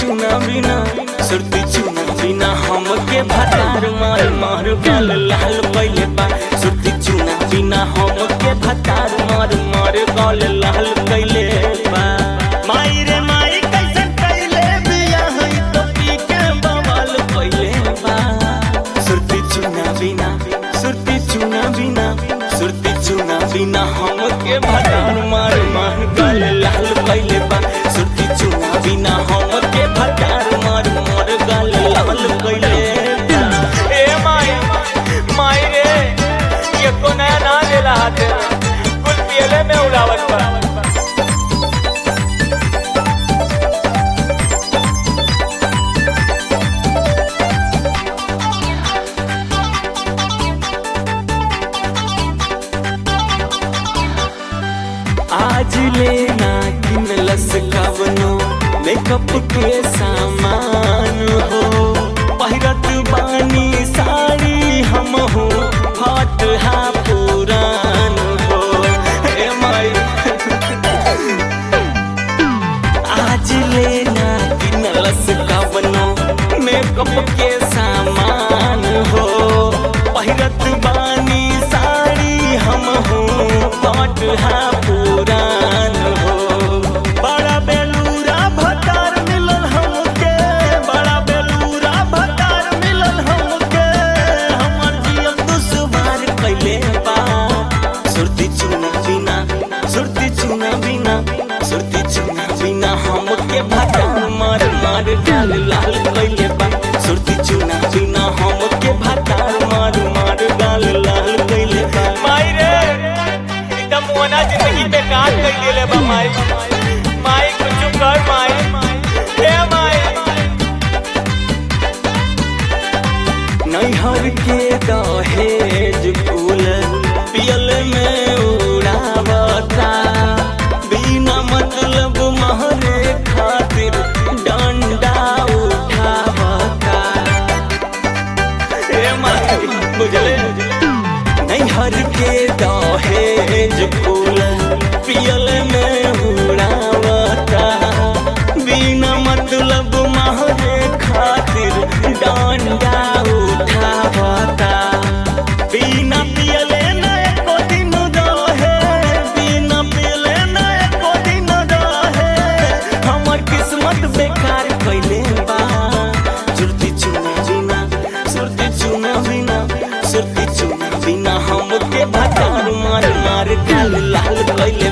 चुना बिना सुरती चुना बिना हमके भतार मार मार गाल लाल पहिले बा सुरती चुना बिना हमके भतार मार मार गाल लाल कैले बा माई रे माई कैसे कैले बिया है तो पी के बवाल पहिले बा सुरती चुना बिना सुरती चुना बिना सुरती चुना बिना हमके भतार मार मार गाल लाल कैले बा सुरती चुना बिना हमके भतार मार मार गाल लाल कैले बा ए माई माई रे ये को नया ना देला हाथे कुल पियले में उड़ावत बा आज लेना किनलस कवनो मेकअप के सामान हो पहिरत बानी साड़ी हम हो हट हा पुरान हो ए माई आज लेना किनलस कवनो मेकअप के सामान हो पहिरत बानी साड़ी हम हो हट हा पुरान हो बड़ा बेलूरा भतार मिलल हमके बड़ा बेलूरा भतार मिलल हमके हमर जियम दुश्वार कैले बा सुरती चुना बिना सुरती चुना बिना सुरती चुना बिना हमके भतार मार मार डाल लाल कैले बा सुरती चुना बिना हमके भतार मार मार डाल लाल कैले बा माई रे एकदम मोना जिंदगी बेकार कर देले बा माई माई कुछ कर माई हे माई नैहर के दहेज कुल पियल में उड़ावता बिना मतलब महरे खातिर डंडा उठावता ए माई बुझले नैहर के दहेज कुल पियल में उड़ावता बिना मतलब महरे खातिर डंडा उठावता बिना पियले न एको दिन रहे बिना पियले न एको दिन रहे हमर किस्मत बेकार कैले बा सुरती चुना बिना सुरती चुना बिना सुरती चुना बिना हमके भतार मार मार गाल लाल कैले